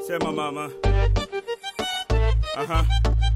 Sema mama. Aha.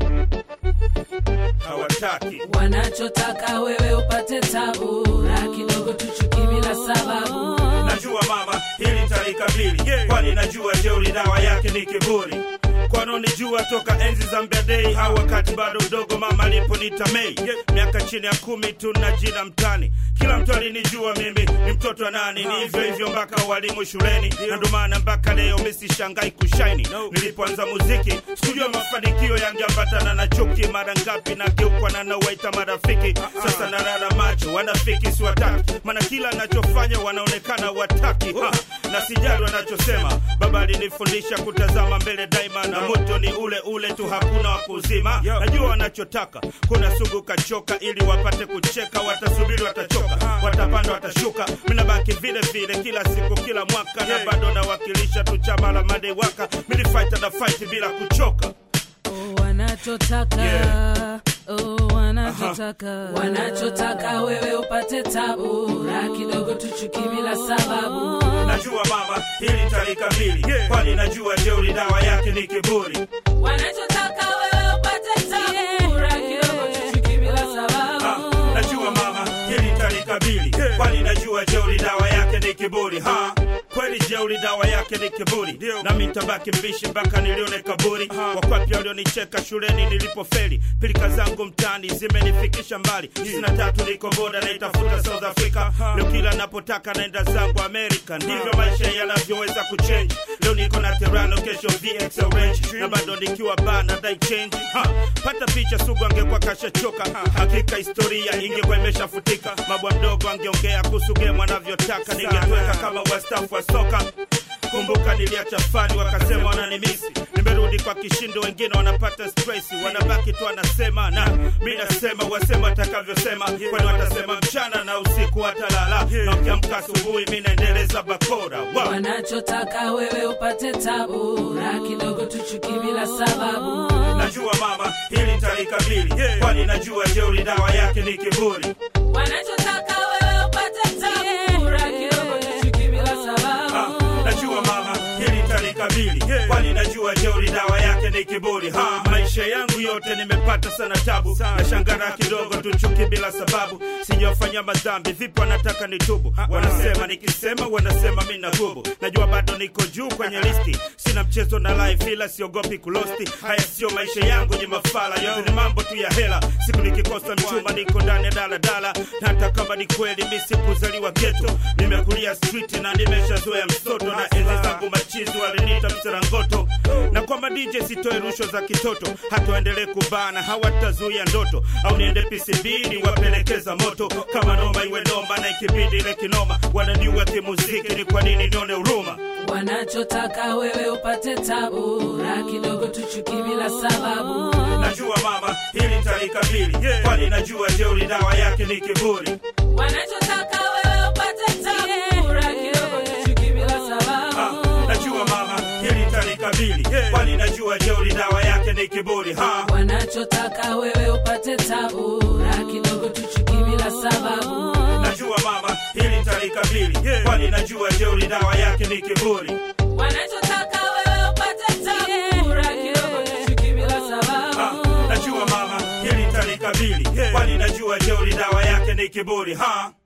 Hawataki. wanachotaka wewe upate tabu na kidogo tuchuki bila sababu Najua mama, hili talikabili, kwani najua jeuri dawa yake ni kiburi. Kwanonijua toka enzi za Mbadei au wakati bado mdogo, mama aliponita Mei, miaka chini ya kumi tu na jina mtani. Kila mtu alinijua mimi ni mtoto wa nani, ni hivyo hivyo mpaka walimu shuleni, na ndo maana mpaka leo misishangai kushaini. Nilipoanza muziki sikujua mafanikio yangeambatana na chuki, mara ngapi nageukwa na nawaita marafiki. Sasa narara macho, wanafiki siwataki, maana kila nachofanya wanaonekana wataki ha, na sijali wanachosema. Baba alinifundisha kutazama mbele daima, na moto ni ule ule tu, hakuna wa kuzima. Najua wanachotaka, kuna sugu kachoka, ili wapate kucheka, watasubiri, watachoka, watapanda, watashuka. Mina baki vile vile kila siku, kila mwaka, na bado nawakilisha tu chama la madewaka. Mini fighter na fight bila kuchoka. Oh, wanachotaka Yeah. oh, wanachotaka wanachotaka wewe upate tabu na kidogo tuchuki bila sababu Najua mama, hili talikabili, kwani najua jeuri dawa yake ni kiburi. wanachotaka wewe upate tabu na kidogo tuchuki bila Ah, sababu najua mama hili talikabili kwani najua jeuri dawa yake ni kiburi ha kweli jeuri dawa yake ni kiburi nami ntabaki mbishi mpaka nilione kaburi wakwapi walionicheka shuleni nilipofeli pilika zangu mtani zimenifikisha mbali sina tatu niko boda naitafuta south africa leo kila napotaka naenda zangu america ndivyo maisha yanavyoweza kuchange leo niko na terano kesho vx orange na bado nikiwa bana dai change ha pata picha sugu angekuwa kashachoka hakika historia ingekuwa imeshafutika mabwa mdogo angeongea kuhusu game anavyotaka ningetweka kama wastafu wa soka kumbuka niliacha fani wakasema wananimisi nimerudi kwa kishindo wengine wanapata stress wanabaki tu wanasema na mi nasema wasema watakavyosema kwani watasema mchana na usiku watalala na ukiamka asubuhi mi naendeleza bakora wow. wanachotaka wewe upate tabu na kidogo tuchuki bila sababu najua mama hili talikabili kwani najua jeuri dawa yake ni kiburi wanachotaka wewe upate tabu na kidogo tuchuki bila Ah, sababu najua mama hili talikabili kwani najua jeuri dawa yake ni kiburi ha maisha yangu yote nimepata sana tabu na shangara kidogo tu chuki bila sababu sijafanya madhambi vipi wanataka nitubu wanasema nikisema wanasema mi nagubu najua bado niko juu kwenye listi sina mchezo na life ila siogopi kulosti haya sio maisha yangu nye mafala yote ni mambo tu ya hela siku nikikosa mchumba niko ndani ya daladala na hata kama ni kweli mi sikuzaliwa geto nimekulia street na nimeshazoea msoto na enzi zangu machizi waliniita mserangoto na kwamba dj sitoe rushwa za kitoto hata waendelee kubana hawatazuia ndoto au niende pcb niwapelekeza moto kama noma iwe noma na ikibidi ile kinoma wananiua kimuziki ni kwa nini nione huruma wanachotaka wewe upate tabu na kidogo tuchuki bila sababu najua mama hili talikabili kwani najua jeuri dawa yake ni kiburi wanachotaka wewe upate tabu na kidogo tuchuki bila Ah, sababu najua mama hili talikabili kwani najua jeuri dawa yake ni kiburi ha wanachotaka wewe upate tabu na kidogo tuchuki bila sababu najua mama hili talikabili kwani najua jeuri dawa yake ni kiburi wanachotaka wewe upate tabu na kidogo tuchuki bila Ah, sababu najua mama hili talikabili kwani najua jeuri dawa yake ni kiburi ha